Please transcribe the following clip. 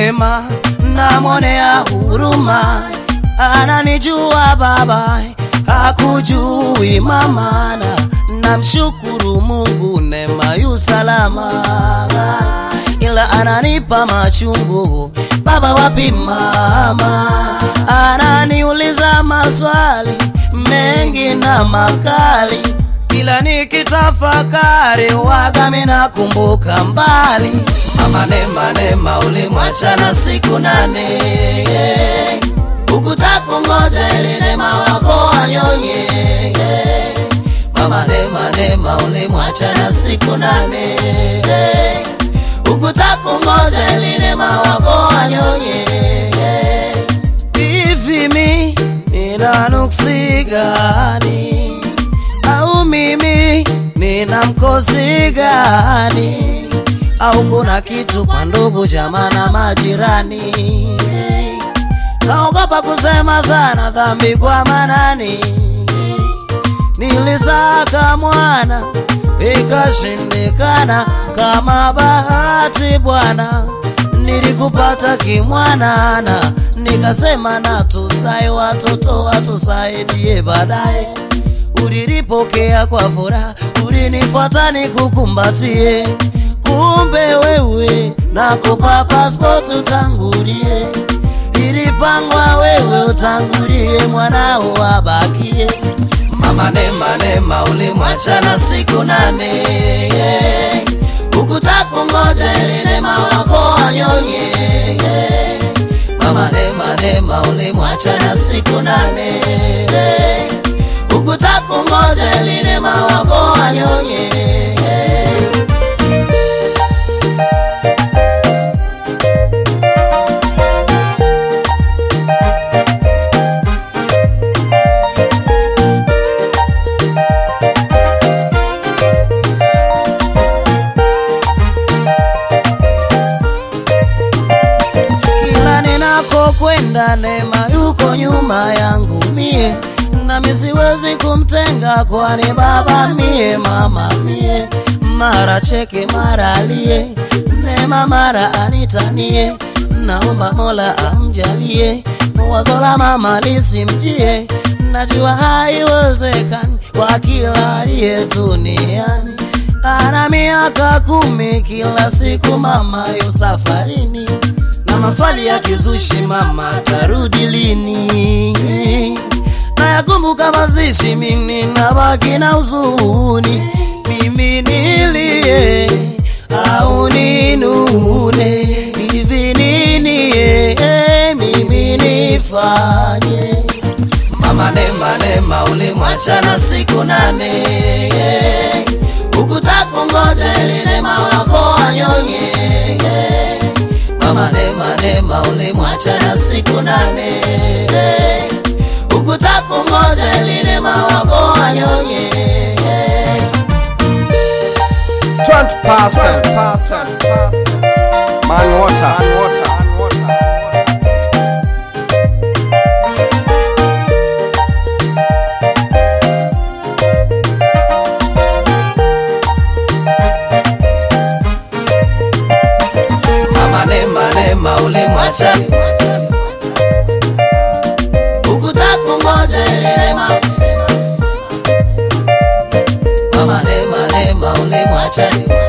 Neema namwonea huruma, ananijua baba, hakujui mama, na namshukuru Mungu, Neema yu salama, ila ananipa machungu baba, wapi mama? Ananiuliza maswali mengi na makali kila nikitafakari waga mina kumbuka mbali mama Neema, Neema ulimwachana siku nane ukutakungoja ili Neema wako anyonye mama Neema, Neema ulimwachana siku nane ukutakungoja ili Neema wako anyonye hivi mi nina nuksi gani au mimi nina mkosi gani? Au kuna kitu kwa ndugu jamaa na majirani? Naogopa kusema sana dhambi kwa manani. Nilisaka mwana ikashindikana, kama bahati Bwana nilikupata kimwanana, nikasema na tusae watoto watusaidie baadaye ulinipokea kwa furaha, ulinifuata nikukumbatie, kumbe wewe nakupa passport utangulie, ilipangwa wewe utangulie, mwanao abakie. Mama Neema, Neema ulimwachana siku nane, ukutakungoja ili Neema wako anyonye. Mama Neema, Neema ulimwachana siku nane ukutakungoja lile mawako anyonye kila ninakokwenda Neema yuko nyuma yangu mie nami siwezi kumtenga, kwani baba mie, mama mie, mara cheke mara alie, Neema mara anitanie, naomba Mola amjalie, wazo la mama lisimjie, najua haiwezekani kwa kila aliye duniani. Ana miaka kumi, kila siku mama yu safarini, na maswali ya kizushi, mama tarudi lini? nayakumbuka mazishi, mimi nabaki na huzuni, mimi nilie au ninune, hivi nini eh, mimi nifanye? Mama Neema, Neema ulimwachana siku nane, ukutakungoja ili Neema wako anyonye. Mama Neema, Neema ulimwachana siku nane ukutakungoja lile mawako anyonye 20% man water. Man water. mama Neema, Neema ulimwacha ukutakungoja lile ma mama Neema, Neema ulimwacha